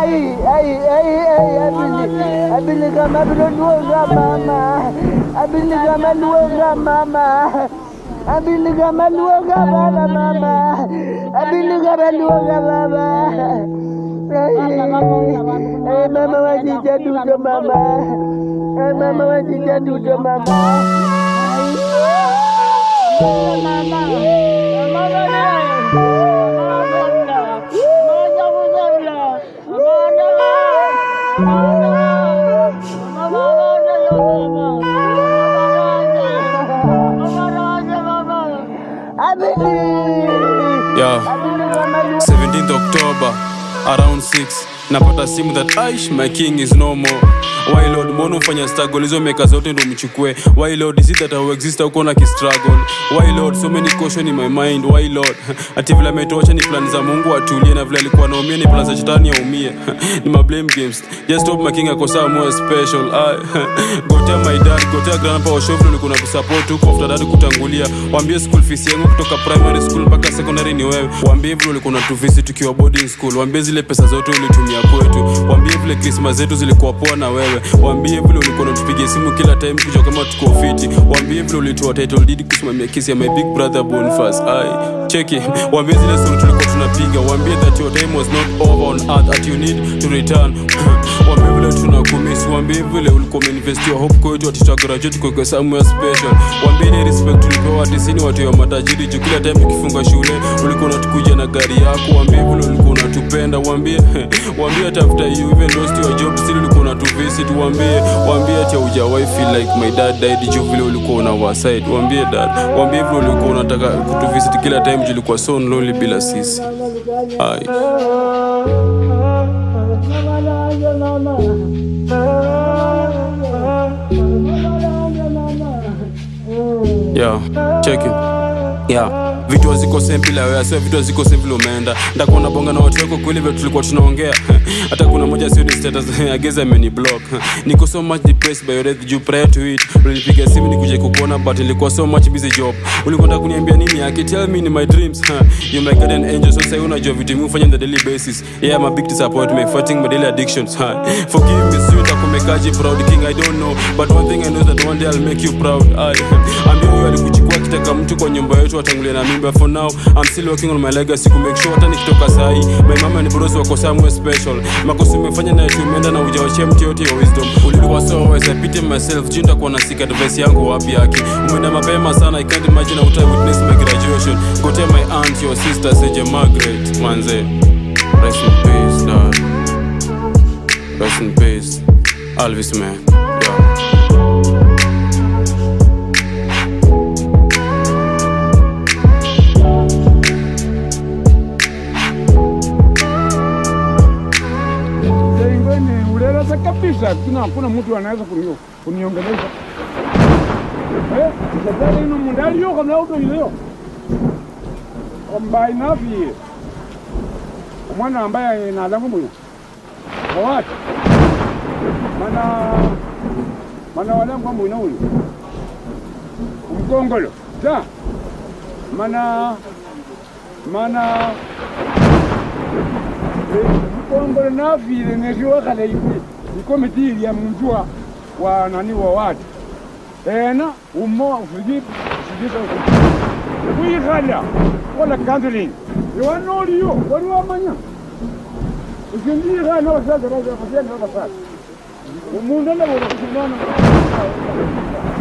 Ai, ai, ai, ai, abili, abili kama bilo nuoga mama, abili kama nuoga mama, abili kama nuoga baba mama, abili kama nuoga baba. Ai, ai, mama wajija dudo mama, ai, mama wajija dudo mama. Abili, Yeah. abili kama nuoga 17th October around 6 napata simu that aish my king is no more why lord mbona ufanya struggle hizo meka zote ndo mchukue why lord is it that I exist huko na kistruggle why lord so many caution in my mind why lord ati vile ametosha ni plan za mungu atulie na vile alikuwa naumia ni plan za shetani aumie ni my blame games just hope my king ako sawa more special I, gotea my dad gotea grandpa washofro ulikuwa na kusupport huko after dad kutangulia waambie school fees yangu kutoka primary school mpaka secondary ni wewe waambie vile ulikuwa natuvisit tukiwa boarding school waambie zile pesa zote ulitumia kwetu waambie vile krismas zetu zilikuwa poa na wewe waambie vile ulikuwa natupigia simu kila time kuja kama tuko fiti waambie vile ulitoa title deed kusimamia kesi ya my big brother Boniface ai cheki waambie zile story tulikuwa tunapiga waambie that your time was not over on earth that you need to return waambie vile tunakumisi waambie vile ulikuwa umeinvest your hope kwetu ati tuta graduate kwa somewhere special waambie ile respect tulipewa ati sini watu wa matajiri juu kila time tukifunga shule ulikuwa unatukuja na gari yako waambie vile ulikuwa unatupenda waambie waambie hata after you even lost your job still ulikuwa unatuvisit waambie waambie ati haujawahi feel like my dad died juu vile ulikuwa una our side waambie dad waambie vile ulikuwa unataka kutuvisit kila time juu ulikuwa so lonely bila sisi ai yeah check it yeah vitu haziko same bila wewe sio vitu haziko same vile umeenda ndakuwa nabonga na watu wako kweli vile tulikuwa tunaongea hata kuna moja sio ni status I guess ameni block niko so much depressed by your death juu prior to it ulinipigia simu nikuje kukuona but nilikuwa so much busy job ulikuwa unataka kuniambia nini yake tell me in my dreams you my guardian angel so sasa unajua vitu mimi hufanya on the daily basis yeah I'm a big disappointment fighting my daily addictions forgive me sio nitakumekaji proud king I don't know but one thing I know is that one day I'll make you proud I ambia huyo alikuchukua kitaka mtu kwa nyumba yetu atangulia na mimba for now I'm still working on my legacy ku make sure hata nikitoka sahi my mama ni bros wako somewhere special makosa umefanya na tumeenda na ujawachia mtu yote ya wisdom ulikuwa so always I pity myself juu nitakuwa na seek advice yangu wapi yake umeenda mapema sana I can't imagine how I witness my graduation go tell my aunt your sister Seje Margaret manze rest in peace dad rest in peace Alvis man yeah. Ingine uleleza kabisa, kuna hakuna mtu anaweza kunio kuniongelesha. Eh, sasa ino mundali yo kana auto ile Ombai nafi. Omwana ambaye nalamu muyo. Owati. Mana mana walangu ambu ina uli. Umkongolo. Ta. Mana mana mkongolo nafile neshiwakhala ipi ikomiti ili ya muntu wa- wa nani wa watu ena umo ufiki ufikisa kuyikhala kola counseling iwanoliyo wali wamanya ukindiyikhala nabasaza basenda basasa umuntu anabona kusimana